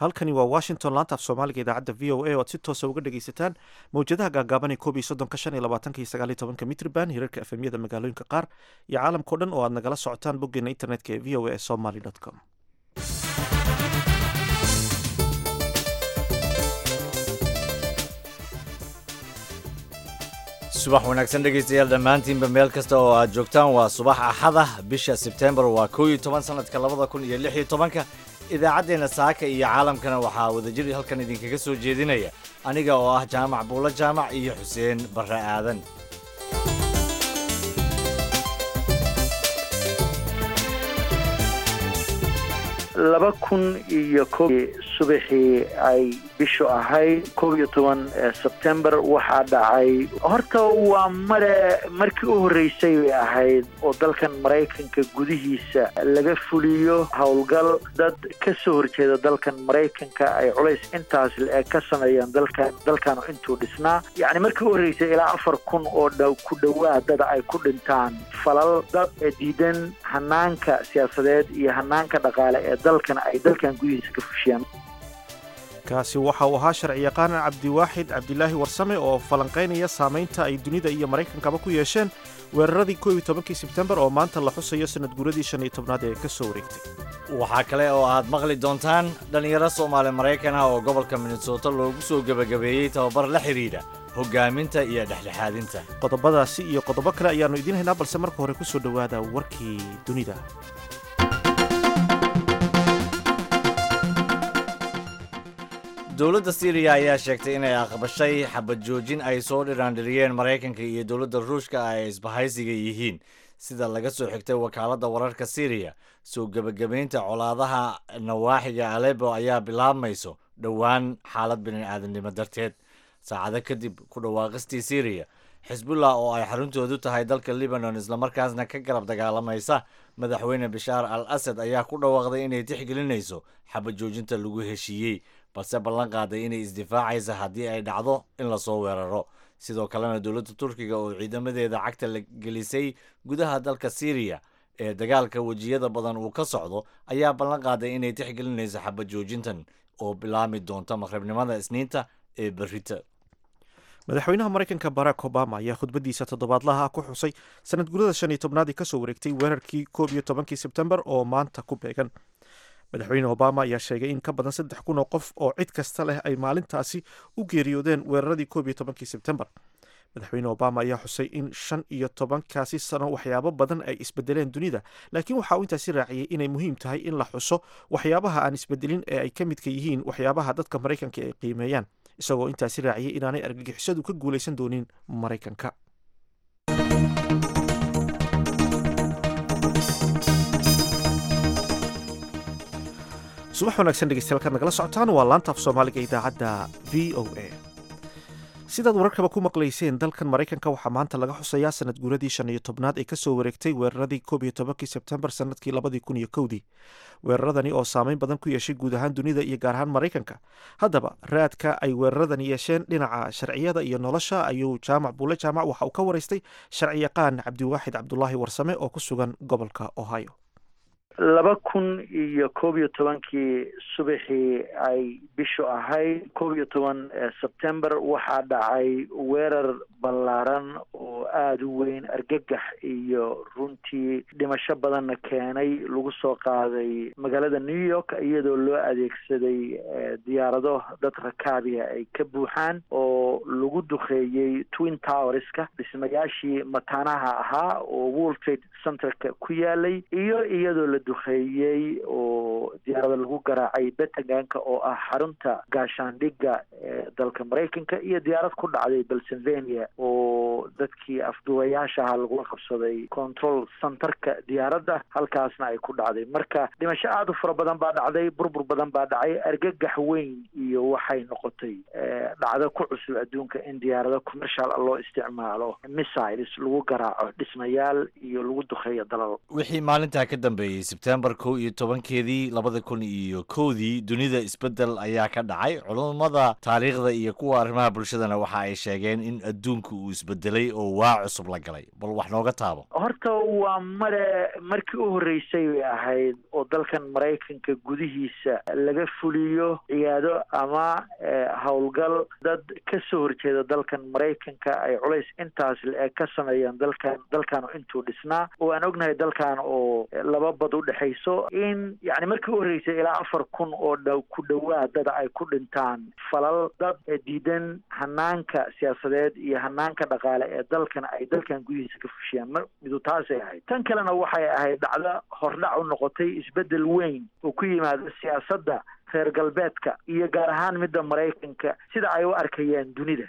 halkani waa washington laanta af soomaaliga idaacadda v o a oad si toosa uga dhegaysataan mawjadaha gaagaaban ee koob iyo soddonka shan iyo labaatanka iyo sagaal iyo tobanka mitrban hirarka efemyada magaalooyinka qaar iyo caalamkao dhan oo aad nagala socotaan boggeena internetka ee v o a somaly com subax wanaagsan dhegaystayaal dhammaantiinba meel kasta oo aad joogtaan waa subax axada bisha sebtembar waa koo iyo toban sanadka labada kun iyo lix iyo tobanka idaacaddeenna saaka iyo caalamkana waxaa wadajir halkan idinkaga soo jeedinaya aniga oo ah jaamac buulo jaamac iyo xuseen barre aadan laba kun iyo koob subaxii ay bishu ahayd koob iyo toban sebtembar waxaa dhacay horta waa mare markii u horreysay bay ahayd oo dalkan maraykanka gudihiisa laga fuliyo howlgal dad ka soo horjeeda dalkan maraykanka ay culays intaas le ka sameeyaan dalkan dalkanu intuu dhisnaa yacni markii u horreysay ilaa afar kun oo dhow ku dhowaad dad ay ku dhintaan falal dad diidan hanaanka siyaasadeed iyo hanaanka dhaqaale ee dalkan ay dalkan gudihiisa ka fushiyaan kaasi waxa uu ahaa sharci yaqaan cabdiwaaxid cabdilaahi warsame oo falanqaynaya saamaynta ay dunida iyo maraykankaba ku yeesheen weeraradii koob iyo tobankii sebtembar oo maanta la xusayo sanad guuradii shan iyo tobnaad ee ka soo wareegtay waxaa kale oo aad maqli doontaan dhallinyaro soomaali maraykan ah oo gobolka minnesota loogu soo gebagabeeyey tababar la xidhiidha hogaaminta iyo dhexdhexaadinta qodobadaasi iyo qodobo kale ayaannu idiin haynaa balse marka hore ku soo dhowaada warkii dunida dowladda syriya ayaa sheegtay inay aqbashay xabad joojin ay soo dhiraandhiriyeen maraykanka iyo dowladda ruushka ay isbahaysiga yihiin sida laga soo xigtay wakaaladda wararka syriya soo gebagabaynta colaadaha nawaaxiga alebo ayaa bilaabmayso dhowaan xaalad bini'aadamnimo darteed saacado kadib ku dhawaaqistii syriya xisbullah oo ay xaruntoodu tahay dalka libanon islamarkaasna ka garab dagaalamaysa madaxweyne bashaar al asad ayaa ku dhawaaqday inay tixgelinayso xabad joojinta lagu heshiiyey balse ballan qaaday inay isdifaacaysa haddii ay dhacdo in lasoo weeraro sidoo kalena dowladda turkiga oo ciidamadeeda cagta la gelisay gudaha dalka syriya ee dagaalka wejiyada badan uu ka socdo ayaa ballan qaaday inay tixgelinayso xabad joojintan oo bilaami doonta maqribnimada isniinta ee berrita madaxweynaha maraykanka barack obama ayaa khudbadiisa toddobaadlaha ku xusay sanad gurada shan iyo tobnaadii kasoo wareegtay weerarkii koob iyo tobankii sebtembar oo maanta ku beegan madaxweyne obama ayaa sheegay in ka badan saddex kun oo qof oo cid kasta leh ay maalintaasi u geeriyoodeen weeraradii koob iyo tobankii sebtembar madaxweyne obama ayaa xusay in shan iyo tobankaasi sano waxyaabo badan ay isbedeleen dunida laakiin waxa uu intaasi raaciyey inay muhiim tahay in la xuso waxyaabaha aan isbedelin ee ay ka midka yihiin waxyaabaha dadka maraykanka ay qiimeeyaan isagoo intaasi raaciyey inaanay argagixisadu ka guulaysan doonin maraykanka subax wanaagsan dhegeystayaal kaad nagala socotaan waa laanta af soomaaliga idaacadda v o a sidaad wararkaba ku maqlayseen dalkan maraykanka waxaa maanta laga xusayaa sanad guuradii shan iyo tobnaad ee kasoo wareegtay weeraradii koob iyo tobankii sebtembar sanadkii labadii kun iyo kowdii weeraradani oo saameyn badan ku yeeshay guud ahaan dunida iyo gaar ahaan maraykanka haddaba raadka ay weeraradani yeesheen dhinaca sharciyada iyo nolosha ayuu jaamac buule jaamac waxa uu ka waraystay sharci yaqaan cabdiwaaxid cabdulaahi warsame oo ku sugan gobolka ohio laba kun iyo koob iyo tobankii subaxii ay bishu ahayd koob iyo toban sebtembar waxaa dhacay weerar ballaaran oo aada u weyn argagax iyo runtii dhimasho badanna keenay lagu soo qaaday magaalada new york iyadoo loo adeegsaday diyaarado dad rakaabiya ay ka buuxaan oo lagu duqeeyey twin towerska dhismayaashii mataanaha ahaa oo world trade centerka ku yaalay iyo iyadoo la duqeeyey oo diyaarada lagu garaacay bentaganka oo ah xarunta gaashaandhigga ee dalka maraykanka iyo diyaarad ku dhacday pennsylvania oo dadkii afduwayaasha ahaa lagula qabsaday control centerka diyaaradda halkaasna ay ku dhacday marka dhimasho aada u fara badan baa dhacday burbur badan baa dhacay argagax weyn iyo waxay noqotay dhacdo ku cusub adduunka in diyaarado commercial loo isticmaalo missiles lagu garaaco dhismayaal iyo lagu duqeeyo dalal wixii maalintaa ka dambeeyey sebtembar kow iyo tobankeedii labada kun iyo kowdii dunida isbeddel ayaa ka dhacay culummada taariikhda iyo kuwa arrimaha bulshadana waxa ay sheegeen in adduunku uu isbedelay oo waa cusub la galay bal wax nooga taabo horta waa mare markii u horreysay bay ahayd oo dalkan maraykanka gudihiisa laga fuliyo ciyaado ama howlgal dad ka soo horjeeda dalkan maraykanka ay culays intaas le-eg ka sameeyaan dalkan dalkan intuu dhisnaa oo aan ognahay dalkan oo laba bad u dhexayso in yani markii u horreysay ilaa afar kun oo dh ku dhawaad dada ay ku dhintaan falal dad diidan hanaanka siyaasadeed iyo hanaanka dhaqaale ee dalkan ay dalkan gudihiisa ka fushiyaan m midu taasay ahayd tan kalena waxay ahayd dhacdo hordhac u noqotay isbeddel weyn oo ku yimaada siyaasadda reer galbeedka iyo gaar ahaan midda maraykanka sida ay u arkayaan dunida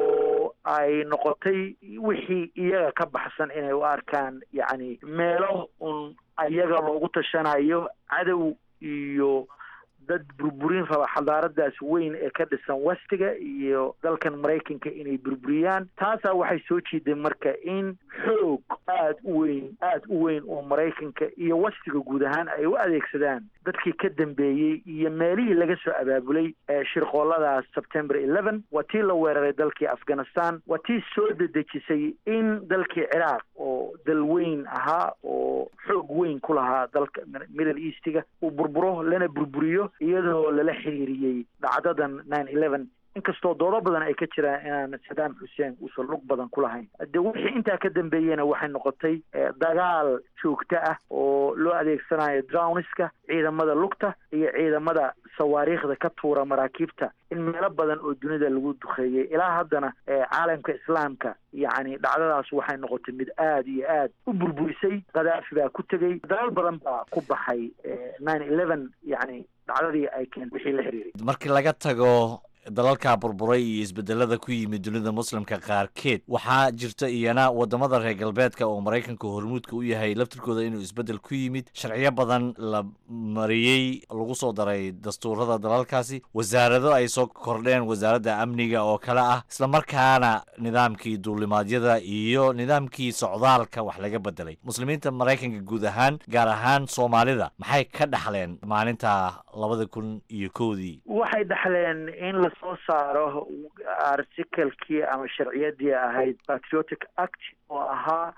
oo ay noqotay wixii iyaga ka baxsan inay u arkaan yacni meelo un iyaga loogu tashanayo cadow iyo dad burburin raba xadaaradaas weyn ee ka dhisan westiga iyo dalkan maraykanka inay burburiyaan taasaa waxay soo jiiday marka in xoog aada u weyn aada u weyn oo maraykanka iyo westiga guud ahaan ay u adeegsadaan dadkii ka dambeeyey iyo meelihii laga soo abaabulay shirqooladaas september eleven waa tii la weeraray dalkii afghanistan waa tii soo dedejisay in dalkii ciraaq oo dal weyn ahaa oo xoog weyn ku lahaa dalka middle eastiga uu burburo lana burburiyo iyadoo lala xiriiriyey dhacdadan nine eleven inkastoo doodo badan ay ka jiraan inaan sadaam xuseen uusan lug badan ku lahayn de wixii intaa ka dambeeyena waxay noqotay dagaal joogto ah oo loo adeegsanayo drowniska ciidamada lugta iyo ciidamada sawaariikhda ka tuura maraakiibta in meelo badan oo dunida lagu duqeeyey ilaa haddana caalamka islaamka yacni dhacdadaas waxay noqotay mid aada iyo aad u burburisay khadaafi baa ku tegey dalal badan baa ku baxay nine eleven yacni dhacdadii ay keen wixii la xiriiray markii laga tago dalalka burburay iyo isbedelada ku yimid dunida muslimka qaarkeed waxaa jirta iyana wadamada reer galbeedka oo maraykanka hormuudka u yahay laftirkooda inuu isbedel ku yimid sharciyo badan la mariyey lagu soo daray dastuurada dalalkaasi wasaarado ay soo kordheen wasaaradda amniga oo kale ah islamarkaana nidaamkii duulimaadyada iyo nidaamkii socdaalka wax laga bedelay muslimiinta maraykanka guud ahaan gaar ahaan soomaalida maxay ka dhaxleen maalinta labada kun iyo kowdii waxay dhaxleen in la soo saaro articalkii ama sharciyadii ahayd patriotic act oo ahaa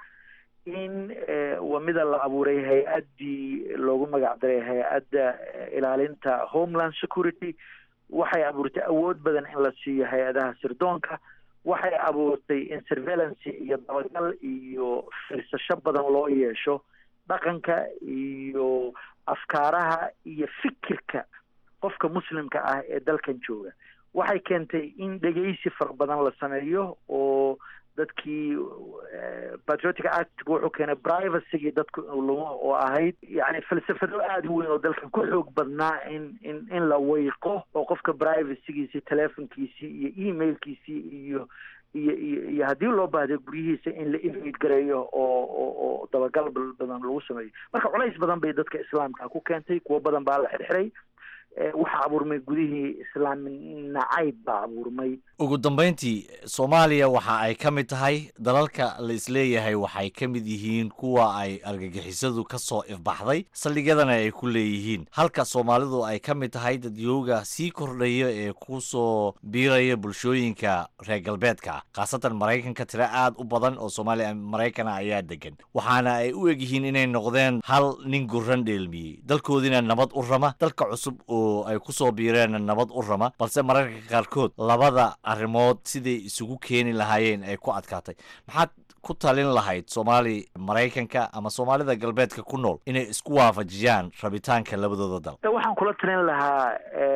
in wamida la abuuray hay-addii loogu magac daray hay-adda ilaalinta homeland security waxay abuurtay awood badan in la siiyo hay-adaha sirdoonka waxay abuurtay in surveillance iyo dabagal iyo firsasho badan loo yeesho dhaqanka iyo afkaaraha iyo fikirka qofka muslimka ah ee dalkan jooga waxay keentay in dhegeysi fara badan la sameeyo oo dadkii patriotic act wuxuu keenay privacygii dadku inuu lumo oo ahayd yani falsafado aada u weyn oo dalkan ku xoog badnaa in in in la weyqo oo qofka privacygiisii telefonkiisii iyo emailkiisii iyo iyo iyo iyo haddii loo baahday guryihiisa in la invade gareeyo oo oo oo dabagal badan lagu sameeyo marka culays badan bay dadka islaamka ku keentay kuwo badan baa la xirxiray waxaa abuurmay gudihii islaami nacayb baa abuurmay ugu dambayntii soomaaliya waxa ay ka mid tahay dalalka la isleeyahay waxay ka mid yihiin kuwa ay argagixisadu ka soo ifbaxday saldhigyadana ay ku leeyihiin halka soomaalidu ay ka mid tahay dadyooga sii kordhaya ee ku soo biiraya bulshooyinka reer galbeedka ah khaasatan maraykanka tiro aad u badan oo soomaaliya maraykana ayaa degan waxaana ay u egyihiin inay noqdeen hal nin guran dheelmiyey dalkoodiina nabad u rama dalka cusub oo ay ku soo biireen nabad u rama balse mararka qaarkood labada arrimood siday isugu keeni lahaayeen ay ku adkaatay maxaad ku talin lahayd soomaali maraykanka ama soomaalida galbeedka ku nool inay isku waafajiyaan rabitaanka labadooda dal waxaan kula talin lahaa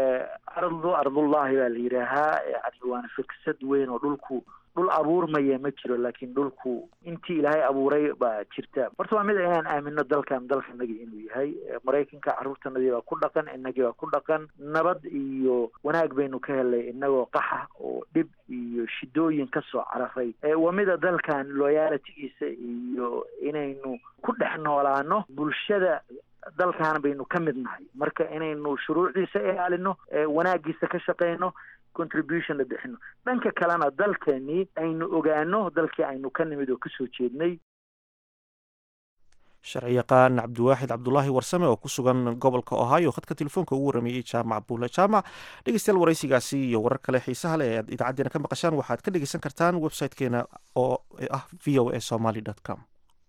ardu ardullahi baa la yidhaahaa yani waana firsad weyn oo dhulku dhul abuurmaya ma jiro laakiin dhulku intii ilaahay abuuray baa jirta horta waa mid inaan aamino dalkan dalkanagii inuu yahay maraykanka carruurtanadii baa ku dhaqan inagii baa ku dhaqan nabad iyo wanaag baynu ka helay inagoo qaxa oo dhib iyo shidooyin ka soo cararay waa mida dalkan loyalitigiisa iyo inaynu ku dhex noolaano bulshada dalkan baynu ka mid nahay marka inaynu shuruucdiisa ilaalino wanaagiisa ka shaqeyno contribution la bixino dhanka kalena dalkeenii aynu ogaano dalkii aynu ka nimid oo kasoo jeednay sharciyaqaan cabdiwaaxid cabdulaahi warsame oo ku sugan gobolka ohio khadka telefoonka ugu warameeyey jaamac buule jaamac dhegeystayaal waraysigaasi iyo warar kale xiisaha leh ee aad idaacadeena ka maqashaan waxaad ka dhegeysan kartaan website-keena oo ah v o a somaly com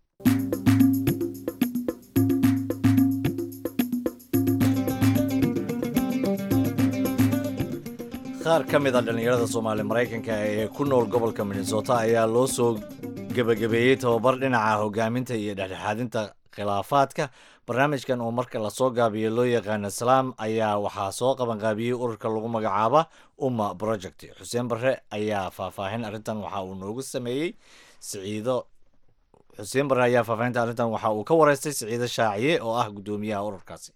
qaar ka mid a dhallinyarada soomaali maraykanka ee ku nool gobolka minnesota ayaa loo soo gebagabeeyey tababar dhinaca hogaaminta iyo dhexdhexaadinta khilaafaadka barnaamijkan oo marka lasoo gaabiyo loo yaqaano salaam ayaa waxaa soo qabanqaabiyey ururka lagu magacaaba umma project xuseen barre ayaa faahfaahin arrintan waxa uu noogu sameeyey siciido xuseen barre ayaa faahfaahinta arrintan waxa uu ka wareystay siciido shaaciye oo ah guddoomiyaha ururkaasi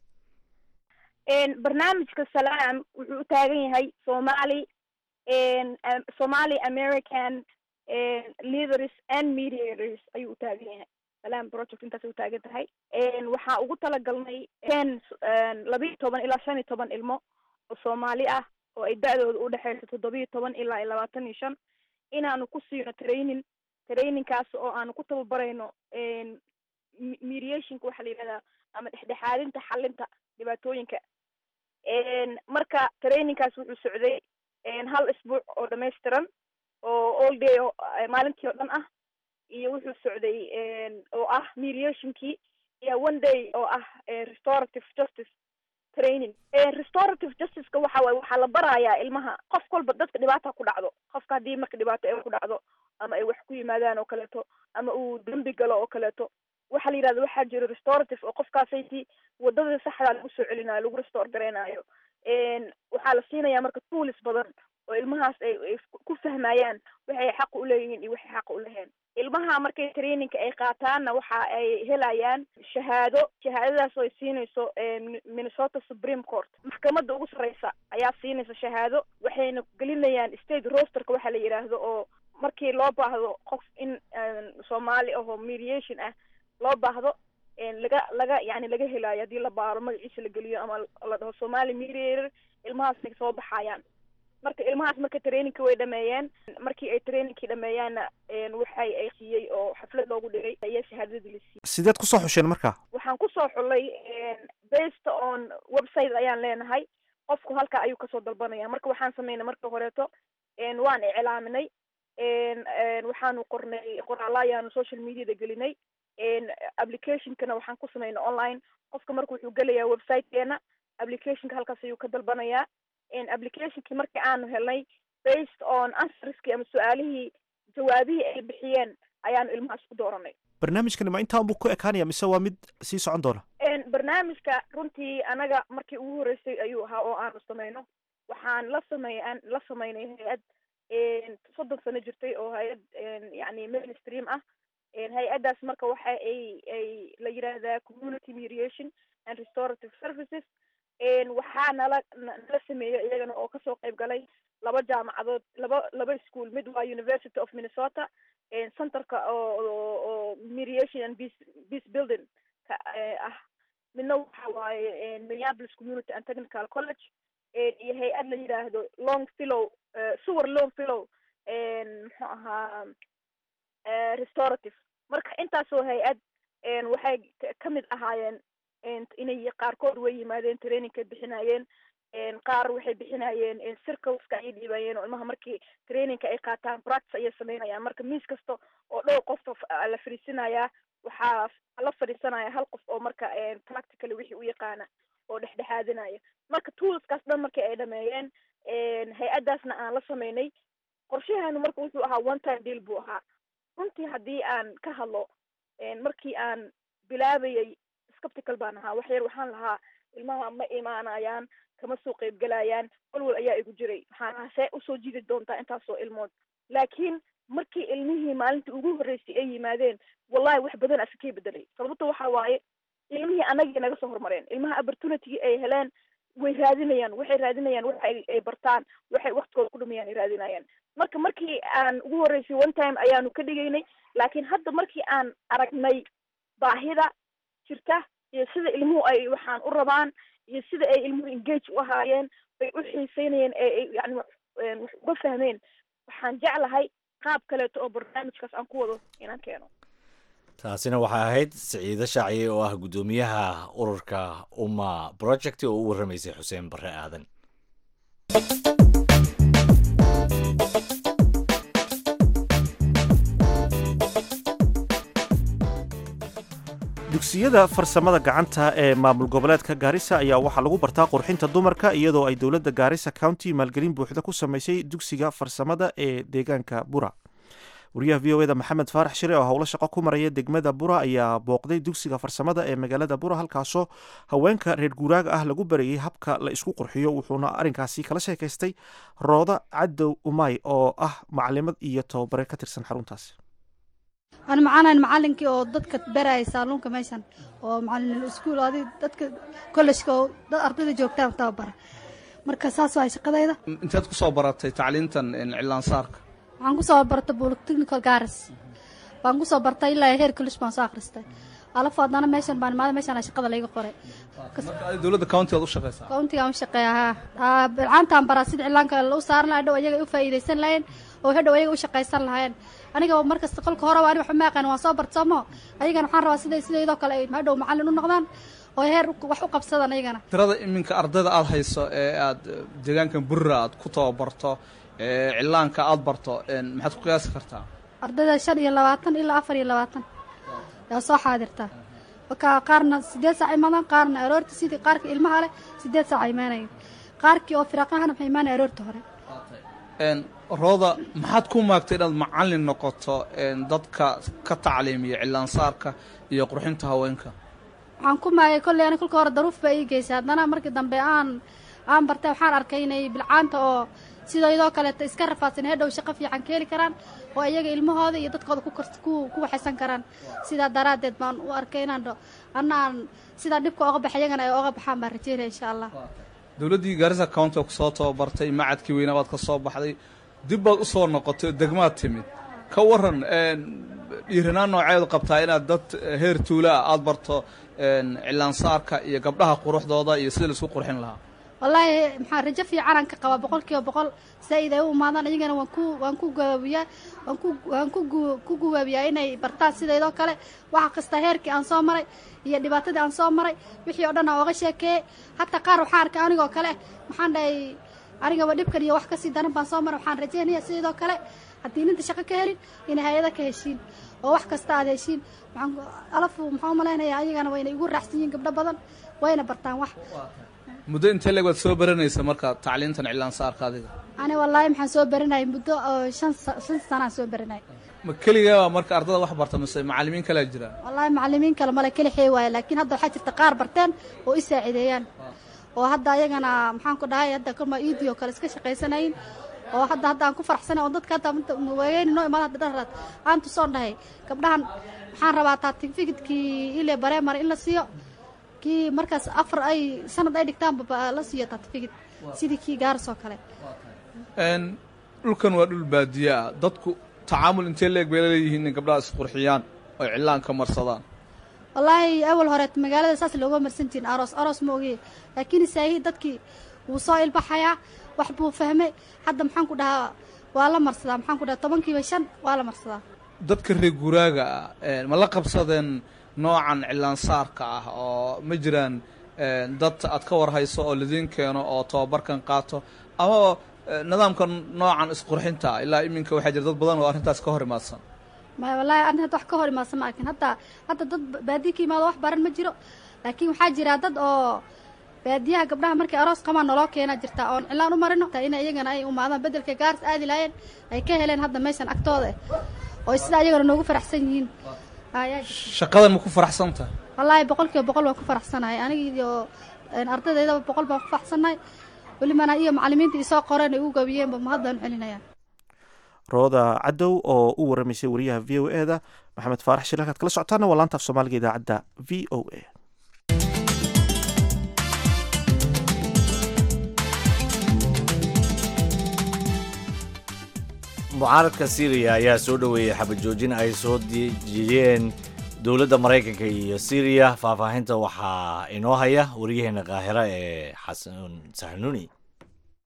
barnaamijka salaam wuxuu u taagan yahay somali somali american leaders and mediators ayuu u taagan yahay salaam project intaasay u taagan tahay waxaa ugu talagalnay ten labiiyo toban ilaa shan iyo toban ilmo oo soomaali ah oo ay da-dooda udhexeyso toddobiyo toban ilaa iyo labaatan iyo shan inaanu ku siino training trainingkaas oo aanu ku tababarayno mediationka waxaa la yidhahdaa ama dhexdhexaadinta xalinta dhibaatooyinka marka trainingkaas wuxuu socday hal isbuuc oo dhamaystiran oo all day oo maalintii oo dhan ah iyo wuxuu socday oo ah mediationkii iyo one day oo ah restorative justice training restorative justiceka waxa waye waxaa la barayaa ilmaha qof walba dadka dhibaata ku dhacdo qofka haddii marka dhibaato ay ku dhacdo ama ay wax ku yimaadaan oo kaleeto ama uu dembi galo oo kaleeto waxaa la yidhahda waxaa jiro restorative oo qofkaasaysi wadada saxdaa lagu soo celinayo lagu restore gareynayo waxaa la siinaya marka tools badan oo ilmahaas ay ay ku fahmayaan waxay xaqa uleeyihiin iyo waxay xaqa uleheen ilmaha markay trainingka ay qaataanna waxa ay helayaan shahaado shahaadadaas oo ay siinayso minnesota supreme court maxkamadda ugu sarreysa ayaa siinaysa shahaado waxayna gelinayaan state rosterka waxaa la yidhaahdo oo markii loo baahdo qof in soomaali ahoo mediation ah loo baahdo laga laga yani laga helaayo haddii la baaro magaciisa la geliyo ama la dhaho somali mediator ilmahaasay soo baxayaan marka ilmahaas marka trainingka way dhameeyeen markii ay trainingkii dhameeyaanna waxay ay siiyey oo xaflad loogu dhigay ayaa shahaadadii la siiyey sideed kusoo xusheen marka waxaan kusoo xulay based on website ayaan leenahay qofku halka ayuu kasoo dalbanaya marka waxaan sameynay marka horeeto waan iclaaminay waxaanu qornay qoraalla ayaanu social mediada gelinay applicationkana waxaan ku sameynay online qofka marka wuxuu gelayaa websitekeena applicationka halkaas ayuu ka dalbanayaa applicationkii markii aanu helnay based on answerskii ama su-aalihii jawaabihii ay bixiyeen ayaanu ilmahaas ku dooranay barnaamijkani ma intaan buu ku ekaanaya mise waa mid sii socon doona barnaamijka runtii anaga markii ugu horreysay ayuu ahaa oo aanu sameyno waxaan la samey la sameynay hay-ad soddon sano jirtay oo hay-ad yani mainstream ah hay-addaas marka waxa ay ay la yidhaahdaa community mediation and restorative services waxaa nala nala sameeyey iyagana oo kasoo qayb galay laba jaamacadood laba laba school mid waa university of minnesota centerka oo oo mediation and peace peace building ka ah midna waxa waaye minneapolis community and technical college iyo hay-ad la yidhaahdo long fellow suwer long fellow muxuu ahaa restorative marka intaasoo hay-ad waxay ka mid ahaayeen inay qaarkood way yimaadeen trainingkay bixinayeen qaar waxay bixinayeen circleska ayay dhiibayeen oo ilmaha markii trainingka ay qaataan practice ayay sameynayaan marka miis kasta oo dhowr qof la fadhiisinayaa waxaa la fadhiisanaya hal qof oo marka practically wixii u yaqaana oo dhexdhexaadinaya marka toolskaas dhan markii ay dhameeyeen hay-addaasna aan la sameynay qorshaheenu marka wuxuu ahaa one time deal buu ahaa runtii haddii aan ka hadlo markii aan bilaabayay skeptical baan ahaa wax yar waxaan lahaa ilmaha ma imaanayaan kama soo qayb galayaan walwal ayaa igu jiray waxaan lahaa see usoo jidi doontaa intaasoo ilmood laakiin markii ilmihii maalintii ugu horreysay ay yimaadeen wallahi wax badan asikay bedelay sababta waxa waaye ilmihii anagii naga soo hormareen ilmaha opportunity ay heleen way raadinayaan waxay raadinayaan waxa ay bartaan waxay waktigooda ku dhumayaan ay raadinayaan marka markii aan ugu horreysay one time ayaanu ka dhigaynay laakiin hadda markii aan aragnay baahida jirta iyo sida ilmuhu ay waxaan u rabaan iyo sida ay ilmuhu engage u ahaayeen bay u xiiseynayeen ee yani wax uga fahmeen waxaan jeclahay qaab kaleeto oo barnaamijkaas aan ku wado inaan keeno taasina waxay ahayd siciide shaaciye oo ah guddoomiyaha ururka umma project oo u warramaysay xuseen barre aadan dugsiyada farsamada gacanta ee maamul goboleedka gaarisa ayaa waxaa lagu bartaa qurxinta dumarka iyadoo ay dowladda gaarisa county maalgelin buuxda ku samaysay dugsiga farsamada ee deegaanka bura wariyaha v o eda maxamed faarax shire oo howlo shaqo ku maraya degmada bura ayaa booqday dugsiga farsamada ee magaalada bura halkaasoo haweenka reer guuraaga ah lagu barayay habka la isku qurxiyo wuxuuna arrinkaasi kala sheekaystay rooda cadow umay oo ah macalimad iyo tababare ka tirsan xaruntaasi aan macanayn macalinkii oo dadka baraya saaluunka meeshan oo macalin iskuul adi dadka kollejka oo dad ardayda joogtaan tababara marka saas waay shaqadayda inteed ku soo baratay tacliintan cilaansaarka waxaan kusoo bartay polytechnical garis baan kusoo bartay ilaa heer college baan soo akhristay alafo haddana meeshan baan imaada meeshan shaqada layga qoray marka adi dowladda county aad u shaqaysaa countigaan u shaqeeya haa bilcaantaan baraa sida cilaanka u saaran lahaa dhow ayaga u faa'iidaysan lahayeen oo hadhow ayaga u shaqaysan lahaayeen aniga markasta qolka horeba ani waxba ma aqaan waan soo barta soomo ayagana waxaan rabaa sida sidaydoo kale ay hadhow macallin u noqdaan oo heer wax u qabsadaan ayagana tirada iminka ardayda aada hayso ee aad deegaankan burra aad ku tababarto ee cilaanka aada barto maxaad ku qiyaasi kartaa ardayda shan iyo labaatan ilaa afar iyo labaatan yaa soo xaadirtaa marka qaarna sideed saac imaadaan qaarna aroorta sidii qaarka ilmaha leh sideed saac imaanayin qaarkii oo firaaqahana waxay imaanaya aroorta hore rooda maxaad ku maagtay inaad macallin noqoto dadka ka tacliimiya cilaansaarka iyo qurxinta haweenka waxaan ku maagay kolley ani kolka hore daruuf baa ii geysay haddana markii dambe aan aan bartay waxaan arkay inay bilcaanta oo sidaydoo kaleeta iska rafaadsan hadhow shaqo fiican ka heli karaan oo iyaga ilmahooda iyo dadkooda ku ku waxaysan karaan sidaa daraaddeed baan u arkay inaan dho anna aan sidaa dhibka oga baxay iyagana ay oga baxaan baan rajeynaya insha allah dowladdii gaarisa county oo kusoo tababartay macadkii weynaa baad ka soo baxday dib baad u soo noqotay degmaad timid ka waran dhiiranaan nooceedu qabtaa inaad dad heer tuulaa aada barto cilaansaarka iyo gabdhaha quruxdooda iyo sida laisku qurxin lahaa wallaahi maxaa rajo fiicanaan ka qabaa boqol kiiba boqol saa-id ay u imaadaan iyagana waan ku waan ku gabaabiyaa waan ku waan ku ku gubaabiyaa inay bartaan sidaydoo kale waxa kasta heerkii aan soo maray iyo dhibaatadii aan soo maray wixii oo dhan aan oga sheekeeyey hataa qaar waxaan arkay anigoo kale maxaan dhahay anigaba dhibkan iyo wax kasii daran baan soo maray waxaan rajeynaya sidaydoo kale haddii ninta shaqo ka helin inay hay-ada ka heshiin oo wax kasta aad heshiin waxaan alafu maxaan u malaynayaa ayagana wayna igu raacsan yihiin gabdho badan wayna bartaan wax muddo intee leeg waad soo baranaysa marka tacliintan cilaansaarka adiga ani wallaahi maxaan soo baranayay muddo oo shan shan sanaan soo baranayay ma keligaa marka ardada wax barta mise macallimiin kalea jira wallaahi macallimiin kale male keli xey waaye laakiin hadda waxaa jirta qaar barteen oo i saacideeyaan oo hadda ayagana maxaan ku dhahay hadda kama iidii oo kale iska shaqaysanayin oo hadda hadda aan ku faraxsanay oo dadka hadda waageyni noo imaada hadda dharaad aan tusoon dhahay gabdhahan waxaan rabaa taatifikidkii ile bareemar in la siiyo kii markaas afar ay sanad ay dhigtaanba la siiyo taatifikid sidii kii gaaris oo kale dhulkan waa dhul baadiye ah dadku tacaamul intee leeg bay laleeyihiin in gabdhaha isqurxiyaan oy cilaanka marsadaan wallaahi awal horeet magaalada saas looga marsan jirin aroos aroos ma ogiye laakiin saahi dadkii wuu soo ilbaxayaa wax buu fahmay hadda maxaan ku dhahaa waa la marsadaa maxaan ku dhahaa tobankiiba shan waa la marsadaa dadka reer guuraaga ah ma la qabsadeen noocan cilaansaarka ah oo ma jiraan dad aad ka warhayso oo ladiin keeno oo tababarkan qaato ama nidaamka noocan isqurxinta ilaa iminka waxaa jira dad badan oo arrintaas ka hor imaadsan maya wallaahi arrin hadda wax ka hor imaadsan ma arkin hadda hadda dad baadiya ka imaado wax baran ma jiro laakiin waxaa jira dad oo baadiyaha gabdhaha markay aroos qabaan noloo keenaa jirta oon cilaan u marino ina iyagana ay umaadaan bedelka gaaris aadi lahaayeen ay ka heleen hadda meeshan agtooda oo sidaa iyagana noogu faraxsan yihiin shaqadan ma ku faraxsanta wallaahi boqol kiiba boqol waan ku faraxsanahay aniga iyo ardadeydaba boqol baan ku faraxsanahay welibana iyo macallimiinta isoo qoreen ay ugu gabiyeenba mahadaan celinaya rooda cadow oo u waramaysay wariyaha v o e da maxamed faarax shir halkaad kala socotaana waa laanta af soomaaliga idaacadda v o a mucaaradka syriya ayaa soo dhoweeyey xabajoojin ay soo dejiyeen dowladda maraykanka iyo syriya faahfaahinta waxaa inoo haya wariyaheena kaahira ee xasan saxnuuni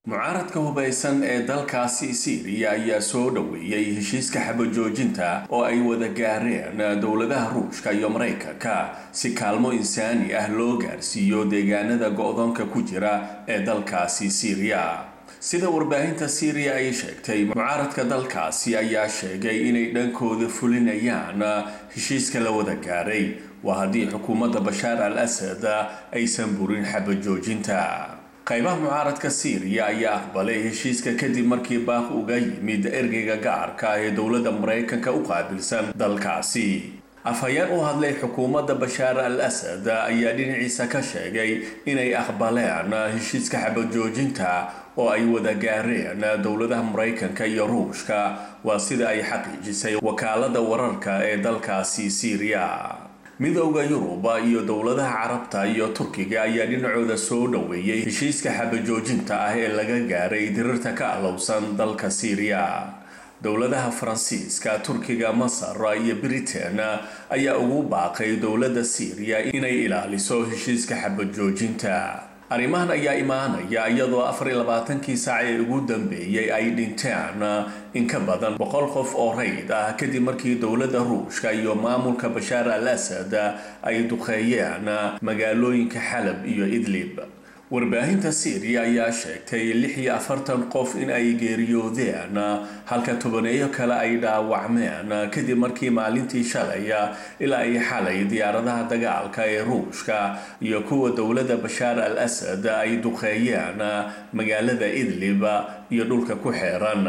mucaaradka hubaysan ee dalkaasi siiriya ayaa soo dhoweeyey heshiiska xabajoojinta oo ay wada gaareen dowladaha ruushka iyo maraykanka si kaalmo insaani ah loo gaarsiiyo deegaanada go-doonka ku jira ee dalkaasi siiriya sida warbaahinta siiriya ay sheegtay mucaaradka dalkaasi ayaa sheegay inay dhankooda fulinayaan heshiiska la wada gaaray waa haddii xukuumadda bashaar al asad aysan burin xabajoojinta qaybaha mucaaradka siiriya ayaa aqbalay heshiiska kadib markii baaq uga yimid ergeyga gacarka ee dowladda maraykanka u qaabilsan dalkaasi afhayeen u hadlay xukuumadda bashaar al asad ayaa dhinaciisa ka sheegay inay aqbaleen heshiiska xabajoojinta oo ay wada gaareen dowladaha maraykanka iyo ruushka waa sida ay xaqiijisay wakaalada wararka ee dalkaasi siiriya midowda yuruba iyo dowladaha carabta iyo turkiga ayaa dhinacooda soo dhoweeyey heshiiska xabajoojinta ah ee laga gaaray dirirta ka alowsan dalka siiriya dowladaha faransiiska turkiga masar iyo britain ayaa ugu baaqay dowladda siiriya inay ilaaliso heshiiska xabajoojinta arrimahan ayaa imaanaya iyadoo afar iyo labaatankii saac ee ugu dambeeyey ay dhinteen in ka badan boqol qof oo rayd ah kadib markii dowladda ruushka iyo maamulka bashaar al asad ay duqeeyeen magaalooyinka xalab iyo idlib warbaahinta siiriya ayaa sheegtay lix iyo afartan qof in ay geeriyoodeen halka tobaneeyo kale ay dhaawacmeen kadib markii maalintii shalay ilaa ay xalay diyaaradaha dagaalka ee ruushka iyo kuwa dowladda bashaar al asad ay duqeeyeen magaalada idlib iyo dhulka ku xeeran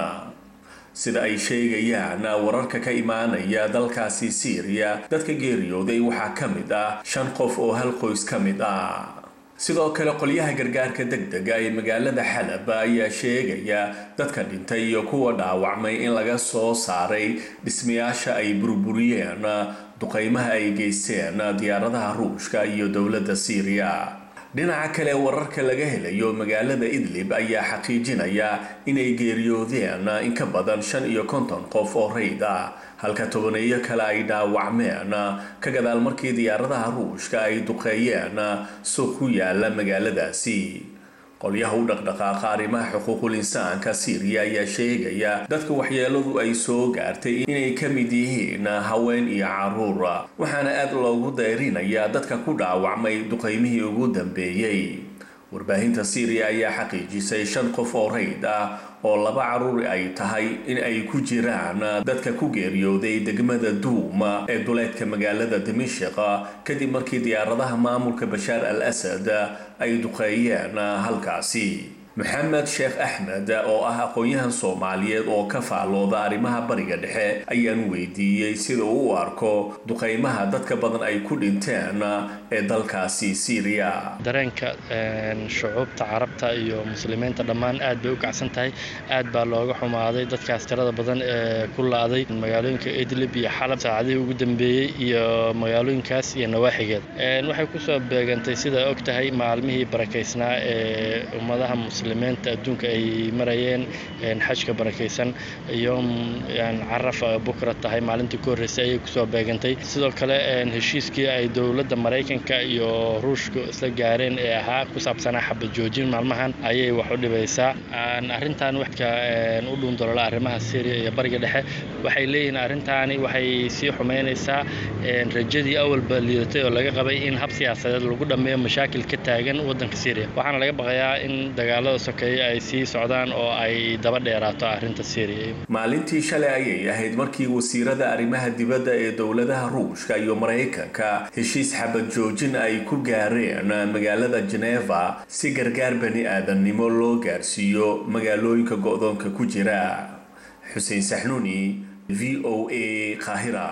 sida ay sheegayaan wararka ka imaanaya dalkaasi siiriya dadka geeriyooday waxaa ka mid ah shan qof oo hal qoys ka mid ah sidoo kale qolyaha gargaarka degdega ee magaalada xalab ayaa sheegaya dadka dhintay iyo kuwa dhaawacmay in laga soo saaray dhismayaasha ay burburiyeen duqeymaha ay geysteen diyaaradaha ruushka iyo dowladda siiriya dhinaca kale wararka laga helayo magaalada idlib ayaa xaqiijinaya inay geeriyoodeen in ka badan shan iyo konton qof oo rayd ah halka tobaneeyo kale ay dhaawacmeen ka gadaal markii diyaaradaha ruushka ay duqeeyeen suuq ku yaala magaaladaasi qolyaha u dhaqdhaqaaqa arrimaha xuquuqul insaanka siiriya ayaa sheegaya dadka waxyeeladu ay soo gaartay inay ka mid yihiin haween iyo caruur waxaana aad loogu dayrinayaa dadka ku dhaawacmay duqeymihii ugu dambeeyey warbaahinta siiriya ayaa xaqiijisay shan qof oo rayd ah oo laba caruur ay tahay in ay ku jiraan dadka ku geeriyooday degmada duuma ee duleedka magaalada dimashik kadib markii diyaaradaha maamulka bashaar al asad ay duqeeyeen halkaasi maxamed sheekh axmed oo ah aqoon-yahan soomaaliyeed oo ka faalooda arrimaha bariga dhexe ayaan weydiiyey sida uu u arko duqeymaha dadka badan ay ku dhinteen ee dalkaasi siiriya dareenka shucuubta carabta iyo muslimiinta dhammaan aad bay u kacsan tahay aad baa looga xumaaday dadkaas tirada badan ee ku la-day magaalooyinka idlib iyo xalab saacadihii ugu dambeeyey iyo magaalooyinkaas iyo nawaaxigeed waxay kusoo beegantay sidaa og tahay maalmihii barakaysnaa ee ummadaha muslimiinta adduunka ay marayeen xajka barakaysan yoom carafa bukra tahay maalintii ku horreysay ayay kusoo beegantay sidoo kale heshiiskii ay dowladda maraykanka iyo ruushka isla gaareen ee ahaa ku saabsanaa xabad joojin maalmahan ayay wax u dhibaysaa arrintan waxka u dhuundolola arrimaha syriya iyo bariga dhexe waxay leeyihiin arrintaani waxay sii xumaynaysaa rajadii awalba liidatay oo laga qabay in hab siyaasadeed lagu dhammeeyo mashaakil ka taagan waddanka syriya waxaana laga baqayaa in dagaalada sokeeye ay sii socdaan oo ay daba dheeraato arrinta syriya maalintii shalay ayay ahayd markii wasiirada arrimaha dibadda ee dowladaha ruushka iyo maraykanka heshiis xabad joojin ay ku gaareen magaalada geneva si gargaar bani aadamnimo loo gaarsiiyo magaalooyinka go-doonka ku jira xuseen saxnuuni v o a qaahira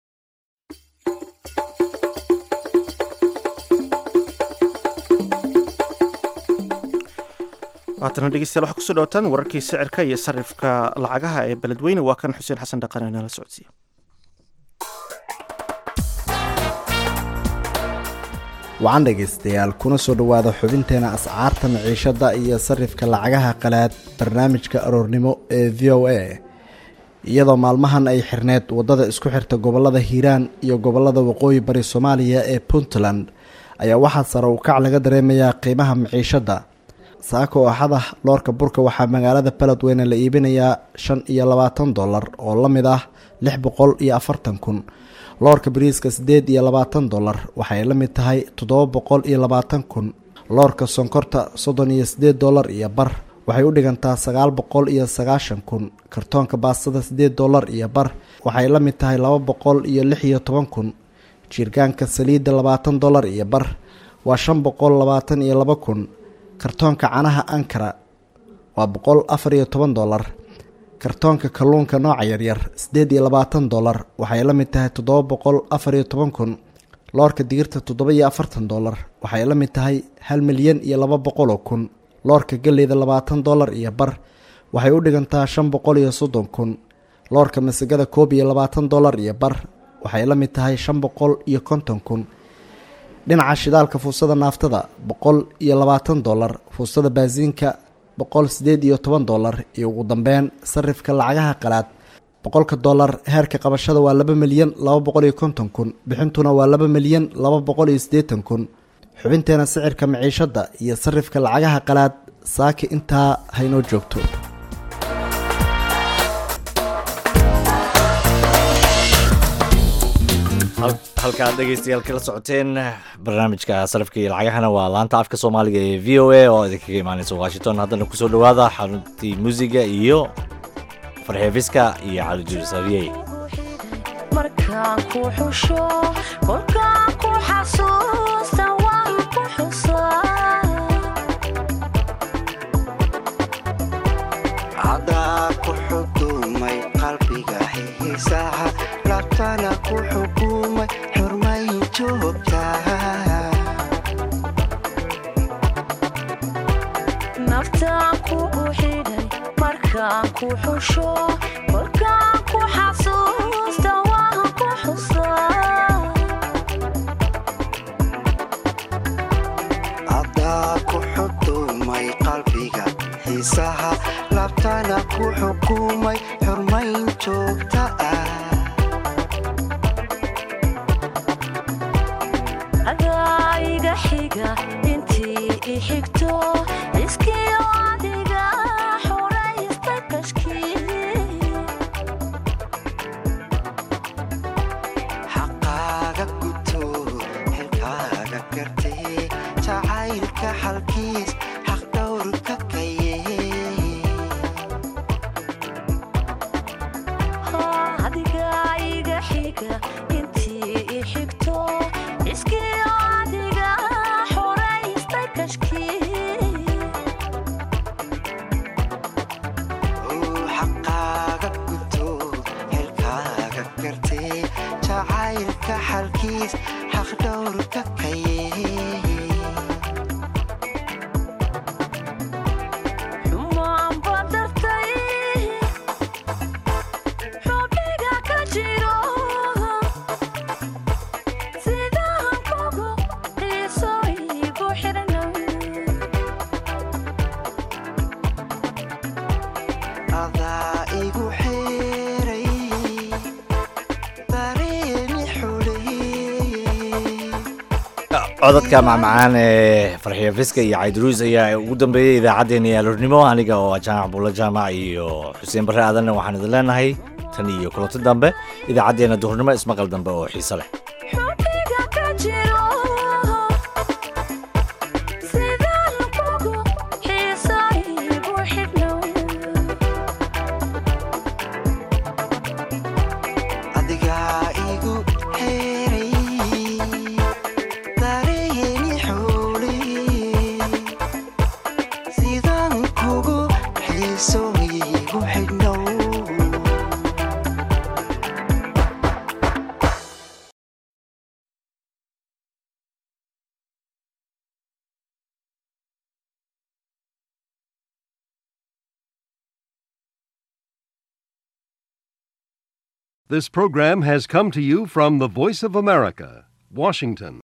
haatana dhegeystayaal waxaa kusoo dhawataan wararkii sicirka iyo sarifka lacagaha ee beledweyne waa kan xuseen xasan dhaqane nala socodsiiya wacan dhegaystayaal kuna soo dhowaada xubinteena ascaarta maciishadda iyo sarifka lacagaha qalaad barnaamijka aroornimo ee v o a iyadoo maalmahan ay xirneed waddada isku xirta gobollada hiiraan iyo gobollada waqooyi bari soomaaliya ee puntland ayaa waxaa sare u kac laga dareemayaa qiimaha maciishadda saaka oo axada loorka burka waxaa magaalada beledweyne la iibinayaa shan iyo labaatan dollar oo la mid ah lix boqol iyo afartan kun loorka bariiska siddeed iyo labaatan dollar waxay la mid tahay toddoba boqol iyo labaatan kun loorka sonkorta soddon iyo siddeed dollar iyo bar waxay u dhigantaa sagaal boqol iyo sagaashan kun kartoonka baastada siddeed dollar iyo bar waxay la mid tahay laba boqol iyo lix iyo toban kun jiirgaanka saliidda labaatan dollar iyo bar waa shan boqol labaatan iyo laba kun kartoonka canaha ankara waa boqol afar iyo toban dollar kartoonka kalluunka nooca yaryar siddeed iyo labaatan dollar waxay la mid tahay toddoba boqol afar iyo toban kun loorka digirta toddoba iyo afartan dollar waxay la mid tahay hal milyan iyo laba boqol oo kun loorka galleyda labaatan dollar iyo bar waxay u dhigantaa shan boqol iyo soddon kun loorka masagada koob iyo labaatan dollar iyo bar waxay la mid tahay shan boqol iyo konton kun dhinaca shidaalka fuusada naaftada boqol iyo labaatan dollar fuusada baasiinka boqol sideed iyo toban dollar iyo ugu dambeyn sarifka lacagaha qalaad boqolka dollar heerka qabashada waa laba milyan laba boqol iyo konton kun bixintuna waa laba milyan laba boqol iyo siddeetan kun xubinteena sicirka maciishadda iyo sarifka lacagaha qalaad saaki intaa haynoo joogto halkaad dhegeystayaal kala socoteen barnaamijka sarafka iyo lacagahana waa laanta afka soomaaliga ee v o a oo idinkaga imaaneysa washington haddana kusoo dhawaada xaruntii muusiga iyo farxeefiska iyo calijursariyey markaan ku xusho kolkaan ku xasuusta waan ku xusaa cadaa ku xukumay qalbiga xiisaha labtana ku xukumay xurmayn joogtaa naftaan kugu xidhay markaan ku xusho kolkaan ku xasuusta waan ku xusaa cadaa ku xukumay qalbiga xiisaha labtana ku xukumay xurmayn joogta ah adaa iga xiga intii i xigto iskiyo adiga xoraysta kashkii xaqaaga guto xilkaaga gartee jacaylka xalkiis xaq dhowrka kaye adiga iga xiga intii i xigto iskiyo adiga xoraysta kashkii xaqaaga guto xilkaaga gartee jacaylka xalkiis xaq dhowrka kaye xumaan badartay xubniga ka jiro sidaan kugu xiiso igu xidhna adaa igu xeeray dareemi xuleeyey codadka macmacaan ee farxiya fiska iyo caydaruus ayaa ugu dambeeyey idaacaddeenna yaalornimo aniga oo ah jaamac buulla jaamac iyo xuseen barre aadanna waxaan idin leenahay tan iyo kulanti dambe idaacaddeenna duhurnimo ismaqal dambe oo xiiso leh xubniga ka jiro sidaan kugu xiiso igu xidhna adigaa igu xeeray dareemi xuleeyey sidaan kugu xiiso igu xidhnow This program has come to you from the Voice of America, Washington.